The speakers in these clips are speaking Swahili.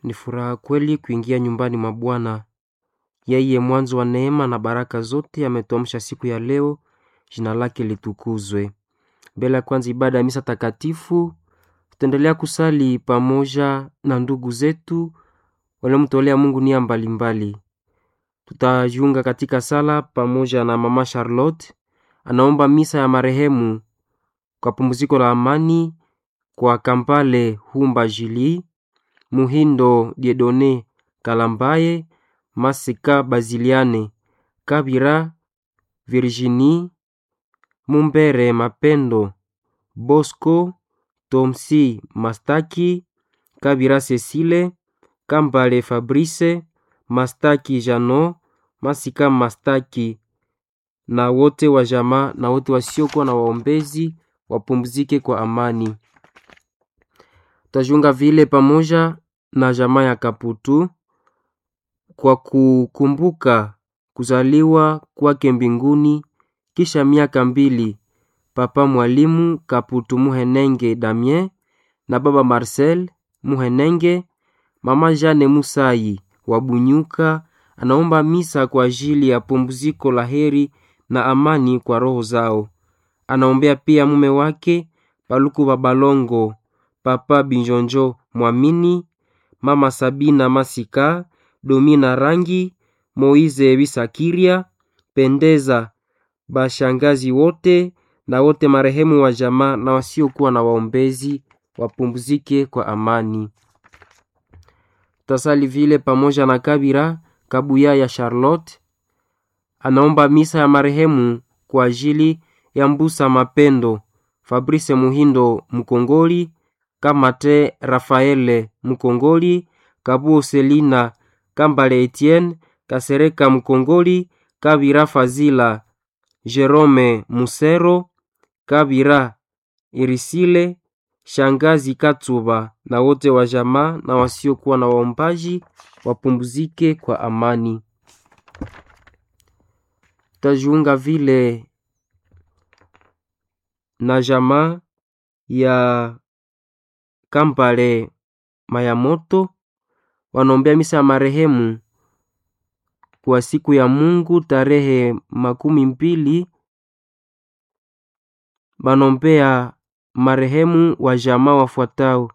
Ni furaha kweli kuingia nyumbani mwa Bwana. Yeye mwanzo wa neema na baraka zote ametuamsha siku ya leo, jina lake litukuzwe. Mbele ya kwanza ibada ya misa takatifu, tutaendelea kusali pamoja na ndugu zetu waliomtolea Mungu nia mbalimbali. Tutajiunga katika sala pamoja na mama Charlotte, anaomba misa ya marehemu kwa pumziko la amani kwa Kampale Humba Jili, Muhindo Diedone Kalambaye, Masika Baziliane, Kabira Virginie, Mumbere Mapendo, Bosco Tomsi Mastaki, Kabira Cecile, Kambale Fabrice, Mastaki Jano, Masika Mastaki na wote wa jamaa na wote wasiokuwa na waombezi wapumzike kwa amani. Tutajiunga vile pamoja na jamaa ya Kaputu kwa kukumbuka kuzaliwa kwake mbinguni kisha miaka mbili Papa Mwalimu Kaputu Muhenenge Damien na Baba Marcel Muhenenge. Mama Jane Musai wa Bunyuka anaomba misa kwa ajili ya pumziko la heri na amani kwa roho zao. Anaombea pia mume wake Paluku Babalongo, Papa Binjonjo Mwamini, Mama Sabina Masika, Domina Rangi, Moize Bisakiria, Pendeza, bashangazi wote na wote marehemu wa jamaa na wasiokuwa na waombezi wapumzike kwa amani. Tasali vile pamoja na Kabira Kabuya ya Charlotte anaomba misa ya marehemu kwa ajili ya Mbusa Mapendo, Fabrice Muhindo Mkongoli, Kamate Rafaele Mkongoli, Kabuo Selina, Kambale Etienne, Kasereka Mkongoli, Kabira Fazila, Jerome Musero, Kabira Irisile, Shangazi Katsuba na wote wa jamaa na wasiokuwa na waombaji wapumzike kwa amani. Tutajiunga vile na jamaa ya Kampale Mayamoto wanaombea misa ya marehemu kwa siku ya Mungu tarehe makumi mbili. Wanaombea marehemu wa jamaa wafuatao: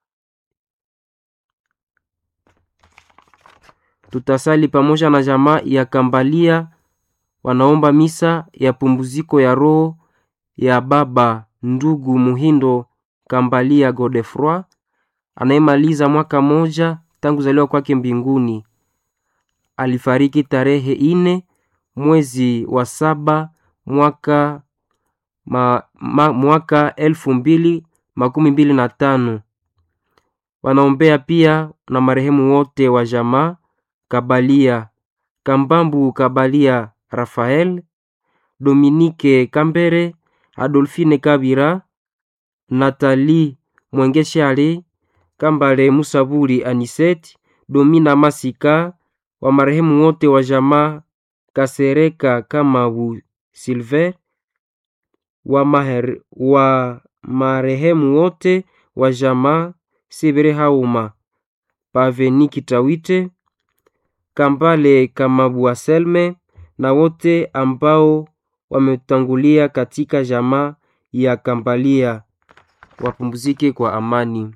tutasali pamoja na jamaa ya Kambalia, wanaomba misa ya pumziko ya roho ya baba ndugu Muhindo Kambalia Godefroy anayemaliza mwaka moja tangu zaliwa kwake mbinguni. Alifariki tarehe ine mwezi wa saba mwaka, ma, ma, mwaka elfu mbili makumi mbili na tano. Wanaombea pia na marehemu wote wa jamaa Kabalia Kambambu Kabalia Rafael Dominike Kambere Adolfine Kabira Natali Mwengeshale Kambale Musaburi Aniseti Domina Masika wa marehemu wote wa jamaa Kasereka Kamabu Silver wa, maher, wa marehemu wote wa jamaa Sibere Hauma Paveni Kitawite Kambale Kamabu Aselme na wote ambao wametangulia katika jamaa ya Kambalia wapumzike kwa amani.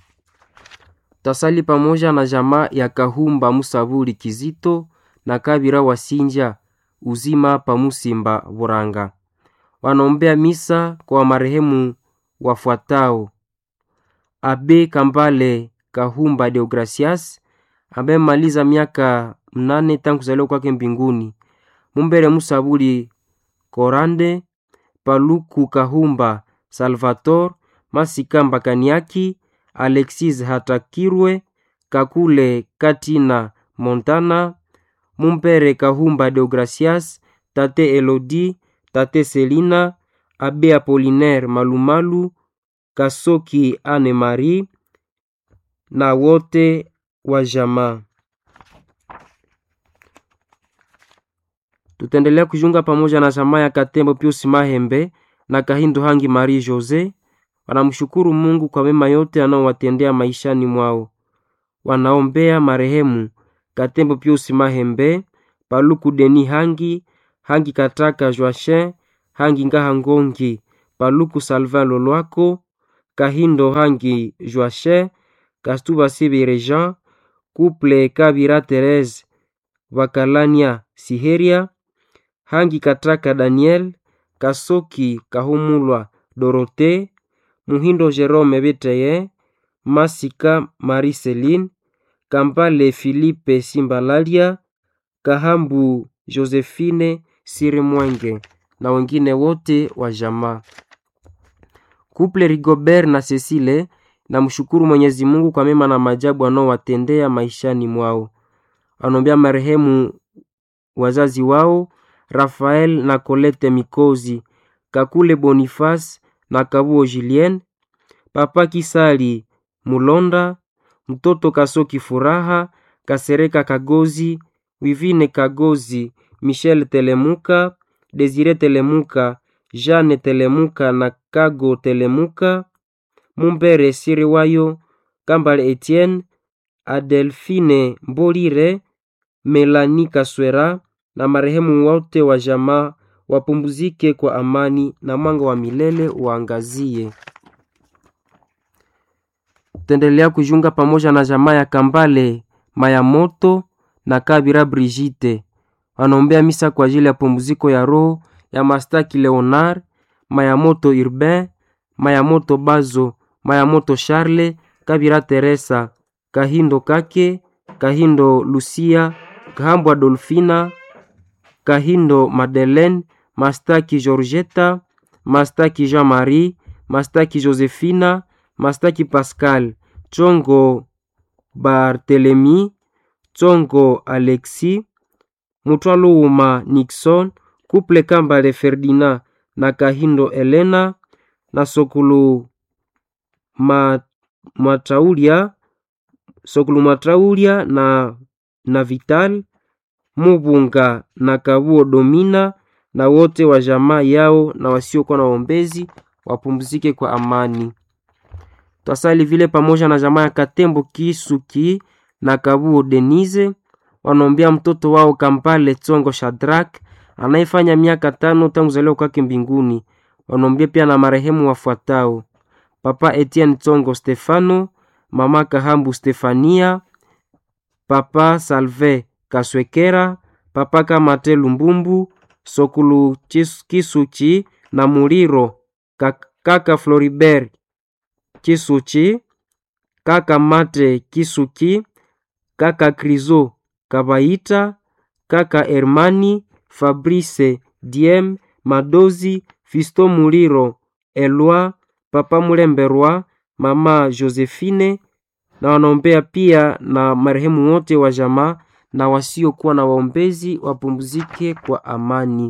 Tasali pamoja na jamaa ya Kahumba Musabuli Kizito na Kabira Wasinja uzima pamusimba Buranga wanaombea misa kwa marehemu wafuatao: Abe Kambale Kahumba Deogracias ambaye maliza miaka mnane tangu kuzaliwa kwake mbinguni. Mumbere Musabuli Korande Paluku Kahumba Salvator Masika Mbakaniaki Alexis Hatakirwe Kakule Katina Montana Mumpere Kahumba Deogracias Tate Elodi Tate Selina Abe Apolinaire Malumalu Kasoki Anne Marie na wote wa jamaa. Tutaendelea kujiunga pamoja na jamaa ya Katembo Pius Mahembe na Kahindo Hangi Marie Jose wanamshukuru Mungu kwa mema yote anaowatendea maishani mwao. wanaombea marehemu Katembo Pius Mahembe, Paluku Deni Hangi, Hangi Kataka Joachin, Hangi Ngaha Ngongi, Paluku Salvin Lolwako, Kahindo Hangi Joachin, Kastuba Sibire Jean, Couple Kabira Therese, Wakalania Siheria, Hangi Kataka Daniel, Kasoki Kahumulwa Dorote, Muhindo Jerome Beteye, Masika Marie-Celine, Kampale Philippe Simbalalia, Kahambu Josephine Sirimwenge na wengine wote wa jamaa. Kuple Rigobert na Cecile na mshukuru Mwenyezi Mungu kwa mema na majabu anaowatendea maishani mwao. Anombea marehemu wazazi wao Rafael na Colette Mikozi, Kakule Boniface na Kabuo Julien, Papa Kisali Mulonda, mtoto Kasoki Furaha, Kasereka Kagozi, Wivine Kagozi, Michel Telemuka, Desire Telemuka, Jeanne Telemuka na Kago Telemuka, Mumbere Siriwayo, Kambale Etienne, Adelfine Mbolire, Melani Kaswera na marehemu wote wa jamaa wapumzike kwa amani na mwanga wa milele waangazie. Tutaendelea kujiunga pamoja na jamaa ya Kambale Mayamoto na Kabira Brigitte wanaombea misa kwa ajili ya pumziko ya roho ya Mastaki Leonard Mayamoto Urbain Mayamoto Bazo Mayamoto Charle Kabira Teresa Kahindo Kake Kahindo Lucia Kahambwa Dolfina Kahindo Madeleine Mastaki Georgetta Mastaki Jean-Marie Mastaki Josephina Mastaki Pascal Chongo Barthelemy Chongo Alexis Mutwaluuma Nixon Couple Kambale Ferdinand na Kahindo Elena na Sokulu Ma, Mataulia Sokulu Mataulia na, na Vital Mubunga na Kabuo Domina na wote wa jamaa yao na wasiokuwa na waombezi wapumzike kwa amani. Twasali vile pamoja na jamaa ya Katembo Kisuki na Kabuo Denise wanaombea mtoto wao Kampale Tsongo Shadrak anayefanya miaka tano tangu zaliwa kwake mbinguni. Wanaombea pia na marehemu wafuatao: Papa Etienne Tsongo Stefano, Mama Kahambu Stefania, Papa Salve Kaswekera, Papa Kamate Lumbumbu, Sokulu Kisuchi na Muliro, Kaka Floribert Kisuchi, Kaka Mate Kisuki, Kaka Krizo Kabaita, Kaka Hermani, Fabrice Diem, Madozi, Fisto Muliro, Elwa, Papa Mulemberwa, Mama Josephine na wanaombea pia na marehemu wote wa jamaa na wasiokuwa na waombezi wapumzike kwa amani.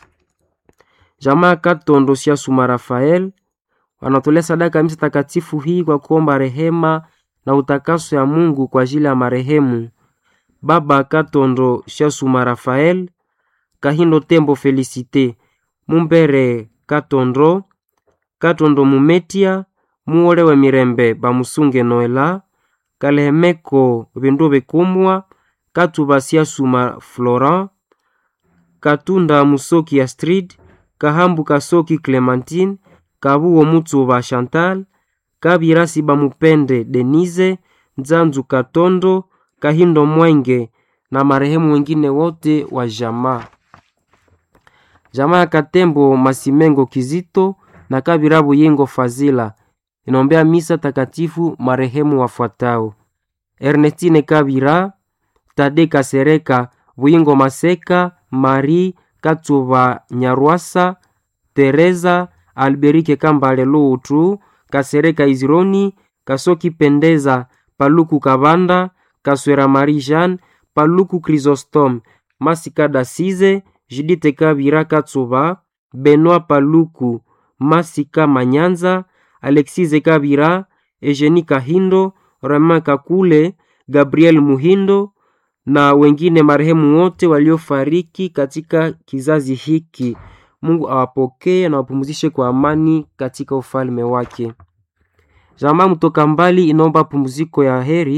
Jamaa Katondo Siasuma Rafael wanatolea sadaka misa takatifu hii kwa kuomba rehema na utakaso ya Mungu kwa ajili ya marehemu Baba Katondo Siasuma Rafael, Kahindo Tembo Felicite, Mumbere Katondo, Katondo Mumetia, Muolewe Mirembe Bamusunge Noela, Kalehemeko Bindu Bekumwa, Katuba Siasuma Florent, Katunda Musoki Astrid, Kahambu Kasoki Clementine, Kabuo Mutsuba Chantal, Kabirasi Bamupende Denise, Nzanzu Katondo, Kahindo Mwenge na marehemu wengine wote wa jamaa. Jamaa ya Katembo Masimengo Kizito na Kabira Buyingo Fazila inaombea misa takatifu marehemu wafuatao: Ernestine Kabira, Tade Kasereka, Buyingo Maseka, Marie Katsuba Nyarwasa, Teresa Alberike Kambale Lutu, Kasereka Izironi, Kasoki Pendeza, Paluku Kabanda, Kaswera Marie Jeanne, Paluku Chrysostome, Masika Dasize, Judite Kabira Katsuba, Benoit Paluku, Masika Manyanza, Alexise Kabira, Eugenie Kahindo, Romain Kakule, Gabriel Muhindo na wengine marehemu wote waliofariki katika kizazi hiki. Mungu awapokee na wapumzishe kwa amani katika ufalme wake. Jamaa mtoka mbali inaomba pumziko ya heri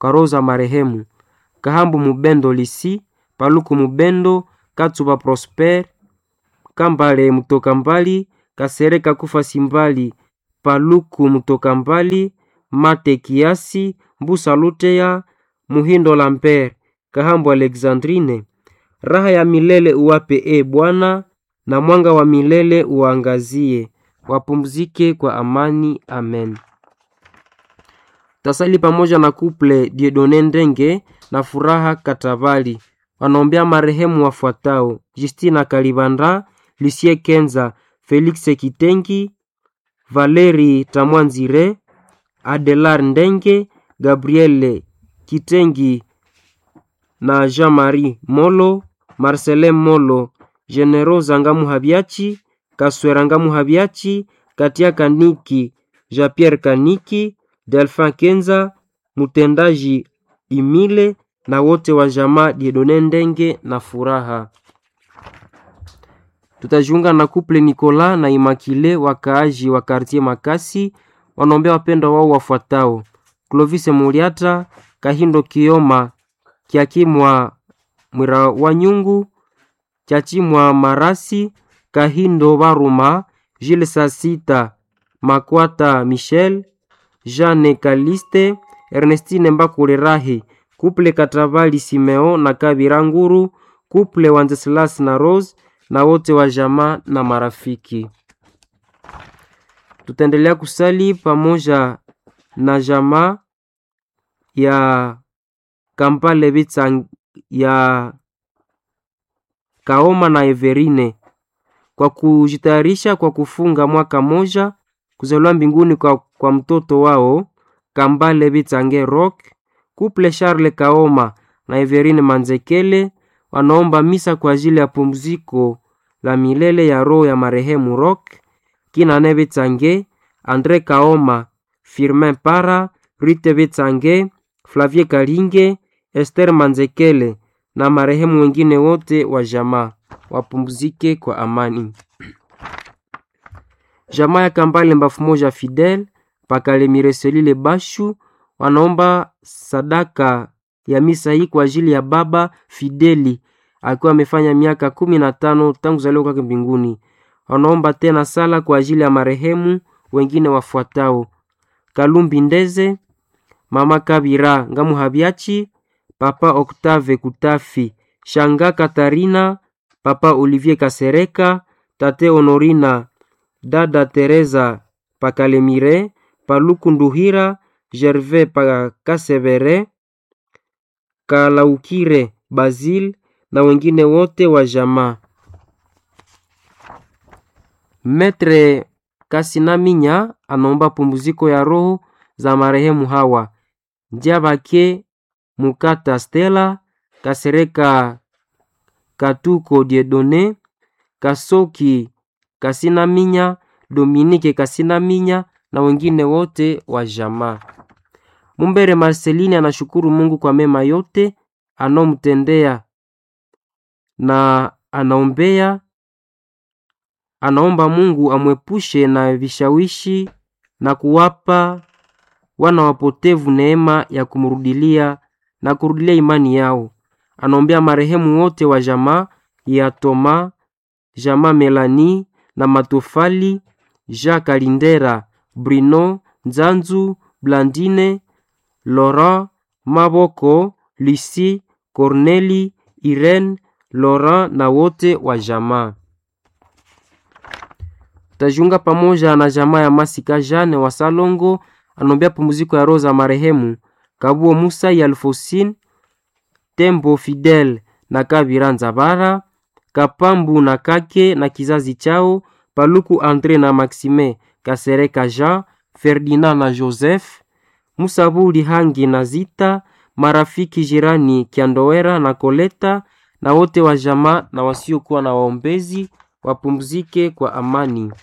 kwa roho za marehemu Kahambu Mubendo Lisi, Paluku Mubendo, Katsuba Prosper, Kambale Mutoka Mbali, Kasereka Kufa Simbali, Paluku Mutoka Mbali, Mate Kiasi, Mbusa Luteya, Muhindo Lambert, Kahambu Alexandrine. Raha ya milele uwape e Bwana, na mwanga wa milele uangazie. Wapumzike kwa amani. Amen. Tasali pamoja na kuple Diedone Ndenge na Furaha Katabali wanaombea marehemu wafuatao: Justina Kalibanda, Lucie Kenza, Felix Kitengi, Valeri Tamwanzire, Adelar Ndenge, Gabriele Kitengi na Jean-Marie Molo, Marcelin Molo, Generosa Ngamu Habiachi, Kaswera Ngamu Habiachi, Katia Kaniki, Jean-Pierre Kaniki, Delphin Kenza, mtendaji Imile na wote wa jamaa Diedone Ndenge na Furaha. Tutajiunga na kuple Nicolas na Imakile wakaaji wa kartie Makasi wanaombea wapendwa wao wafuatao: Clovis Muliata, Kahindo Kioma, Kiakimwa Mwira wa Nyungu, Chachimwa Marasi, Kahindo Baruma, Jules Sasita, Makwata Michel, Jeanne Kaliste, Ernestine Mbakule Rahi, kuple Katabali Simeo na Kabira Nguru, kuple Wanzeslas na Rose na wote wa jamaa na marafiki. Tutaendelea kusali pamoja na jamaa ya Kampale Bitsang ya Kaoma na Everine kwa kujitayarisha kwa kufunga mwaka moja kuzaliwa mbinguni kwa, kwa mtoto wao Kambale Bitsange Rock. Couple Charles Kaoma na Everine Manzekele wanaomba misa kwa ajili ya pumziko la milele ya roho ya marehemu Rock Kinane Bitsange, Andre Kaoma, Firmin Para, Rite Bitsange, Flavie Kalinge, Esther Manzekele na marehemu wengine wote wa jamaa wapumzike kwa amani. Jamaa ya Kambale Mbafu Moja Fidel Pakale Mireselile Bashu wanaomba sadaka ya misa hii kwa ajili ya baba Fideli akiwa amefanya miaka kumi na tano tangu zaliwa kwake mbinguni. Wanaomba tena sala kwa ajili ya marehemu wengine wafuatao: Kalumbi Ndeze, mama Kabira Ngamu Habiachi, papa Octave Kutafi, shanga Katarina, papa Olivier Kasereka, tate Honorina, dada Teresa Pakalemire, Paluku Nduhira, Gervais Pakasevere, Kalaukire Basil na wengine wote wa jamaa. Metre Kasinaminya anaomba pumziko ya roho za marehemu hawa: Njabake Mukata Stella, Kasereka Katuko Diedone, Kasoki Kasinaminya, Dominike Kasinaminya na wengine wote wa jamaa. Mumbere Marceline anashukuru Mungu kwa mema yote anomtendea na anaombea anaomba Mungu amwepushe na vishawishi na kuwapa wana wapotevu neema ya kumrudilia na kurudilia imani yao. Anaombea marehemu wote wa jamaa ya Toma, jamaa Melani na Matofali, Jacques Kalindera, Bruno Nzanzu, Blandine, Laurent Maboko, Lucie, Corneli, Irene, Laurent na wote wa jamaa. Tajiunga pamoja na jamaa ya Masika Jane wa Salongo anombea pumziko ya roho za marehemu Kabuo Musa ya Alfosin, Tembo Fidel na Kabira Nzabara, Kapambu na Kake na kizazi chao, Paluku Andre na Maxime, Kasereka Jean, Ferdinand na Joseph, Musabuli Hangi na Zita, marafiki jirani Kiandowera na Koleta na wote wa jamaa na wasiokuwa na waombezi wapumzike kwa amani.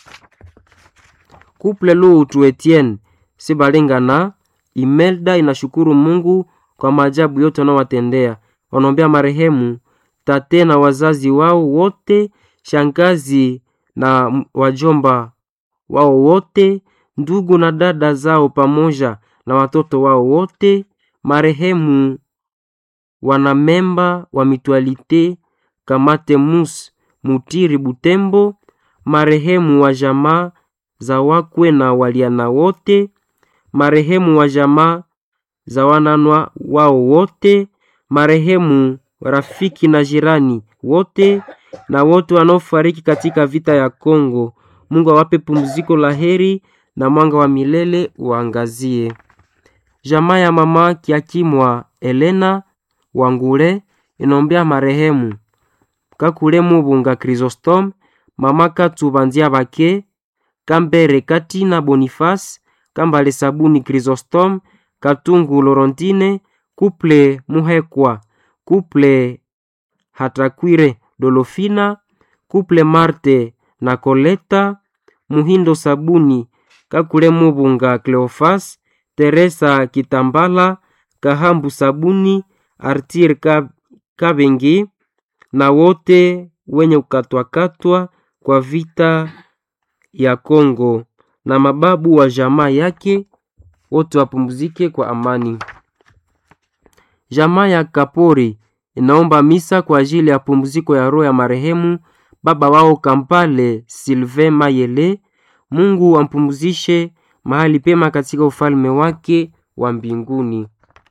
Couple Lutu Etienne Sibalingana Imelda inashukuru Mungu kwa maajabu yote wanaowatendea. Wanaombea marehemu tate na wazazi wao wote, shangazi na wajomba wao wote, ndugu na dada zao pamoja na watoto wao wote, marehemu wanamemba wa mitualite Kamate Mus Mutiri Butembo, marehemu wa jamaa za wakwe na waliana wote, marehemu wa jamaa za wananwa wao wote, marehemu rafiki na jirani wote, na wote wanaofariki katika vita ya Kongo. Mungu awape pumziko la heri na mwanga wa milele uangazie. Jamaa ya mama Kiakimwa Elena Wangule inombea marehemu Kakule Mubunga Chrysostom, mama Katubanzia Bake, Kambere Katina Boniface, Kambale Sabuni Chrysostom, Katungu Lorentine, Kuple Muhekwa, Kuple Hatakwire Dolofina, Kuple Marte na Koleta, Muhindo Sabuni, Kakule Mubunga Cleofas, Teresa Kitambala, Kahambu Sabuni, Artir Kabengi na wote wenye kukatwakatwa kwa vita ya Kongo na mababu wa jamaa yake wote wapumzike kwa amani. Jamaa ya Kapori inaomba misa kwa ajili ya pumziko ya roho ya marehemu baba wao Kampale Sylvain Mayele. Mungu ampumzishe mahali pema katika ufalme wake wa mbinguni.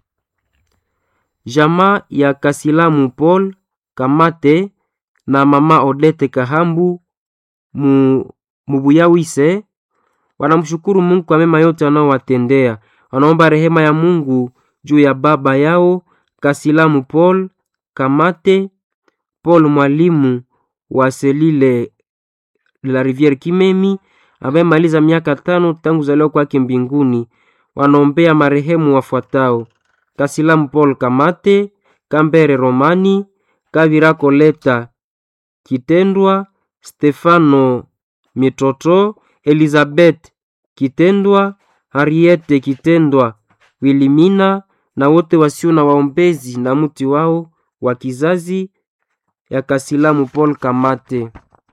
Jamaa ya Kasilamu Paul Kamate na mama Odete Kahambu mu, Mubuyawise wanamshukuru Mungu kwa mema yote anaowatendea. Wanaomba rehema ya Mungu juu ya baba yao Kasilamu Paul Kamate Paul mwalimu wa selile la Riviere Kimemi ambaye maliza miaka tano tangu zaliwa kwake mbinguni. Wanaombea marehemu wafuatao: Kasilamu Paul Kamate, Kambere Romani, Kavira Koleta Kitendwa, Stefano Mitoto, Elizabeth Kitendwa, Harriete Kitendwa, Wilimina na wote wasio na waombezi na mti wao wa kizazi ya Kasilamu Paul Kamate.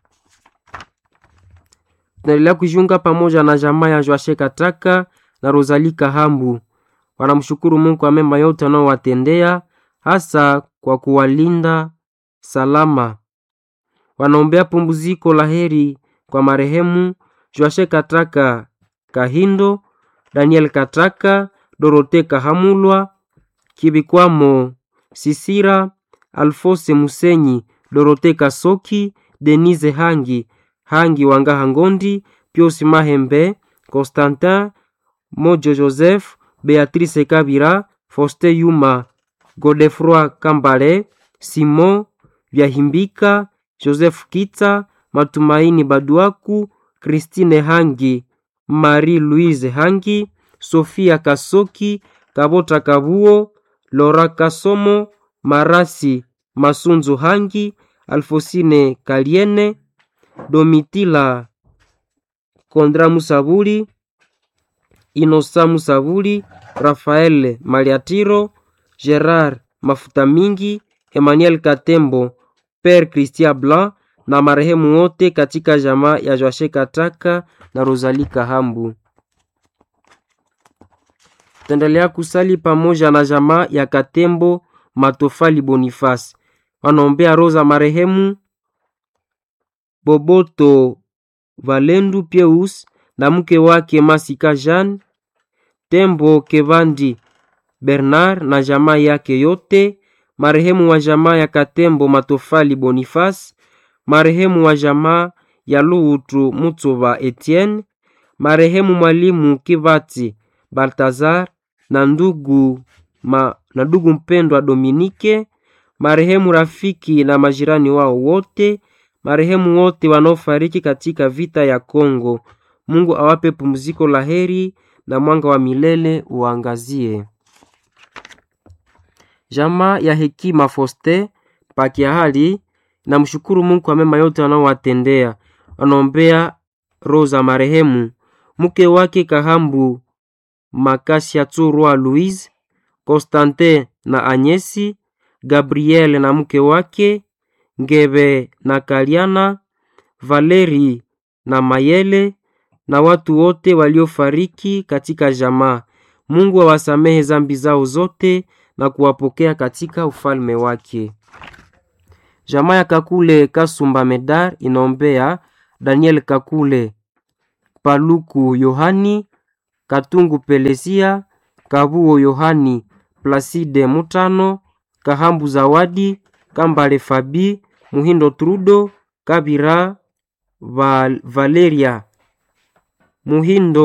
Tunaendelea kujiunga pamoja na jamaa ya Joashe Kataka na Rosalie Kahambu. Wanamshukuru Mungu kwa mema yote anaowatendea hasa kwa kuwalinda salama. Wanaombea pumziko la heri kwa marehemu Joashe Kataka Kahindo, Daniel Kataka, Dorote Kahamulwa, Kibikwamo Sisira, Alfose Musenyi, Dorote Kasoki, Denise Hangi, Hangi Wangaha Ngondi, Pius Mahembe, Constantin Mojo Joseph, Beatrice Kabira, Foste Yuma, Godefroi Kambale, Simon Vyahimbika, Joseph Kita, Matumaini Baduaku, Christine Hangi, Marie Louise Hangi, Sofia Kasoki, Kabota Kabuo, Lora Kasomo, Marasi Masunzu Hangi, Alfosine Kaliene, Domitila Kondra Musabuli, Inosa Musabuli, Rafael Maliatiro, Gerard Mafuta Mingi, Emmanuel Katembo, Père Christian Blanc na marehemu wote katika jamaa ya Joashe Kataka na Rosalie Kahambu. Tendelea kusali pamoja na jamaa ya Katembo Matofali Boniface. Wanaombea roza marehemu Boboto Valendu Pieus na mke wake Masika Jean Tembo Kevandi Bernard na jamaa yake yote, marehemu wa jamaa ya Katembo Matofali Boniface, marehemu wa jamaa ya Luhutu Mutsuba Etienne, marehemu mwalimu Kivati Baltazar na ndugu, ma, na ndugu mpendwa Dominike, marehemu rafiki na majirani wao wote, marehemu wote wanaofariki katika vita ya Kongo. Mungu awape pumziko la heri na mwanga wa milele uangazie. Jamaa ya Hekima Foste Pakiahali na mshukuru Mungu kwa mema yote anaowatendea. Wanaombea roza marehemu mke wake Kahambu Makasia Tsurwa Louise, Constantin na Anyesi, Gabriel na mke wake Ngebe na Kaliana, Valeri na Mayele na watu wote waliofariki katika jamaa. Mungu awasamehe zambi zao zote na kuwapokea katika ufalme wake. Jamaa ya Kakule Kasumba Medar inaombea Daniel Kakule, Paluku Yohani, Katungu Pelesia, Kabuo Yohani, Placide Mutano, Kahambu Zawadi, Kambale Fabi, Muhindo Trudo, Kabira Val, Valeria Muhindo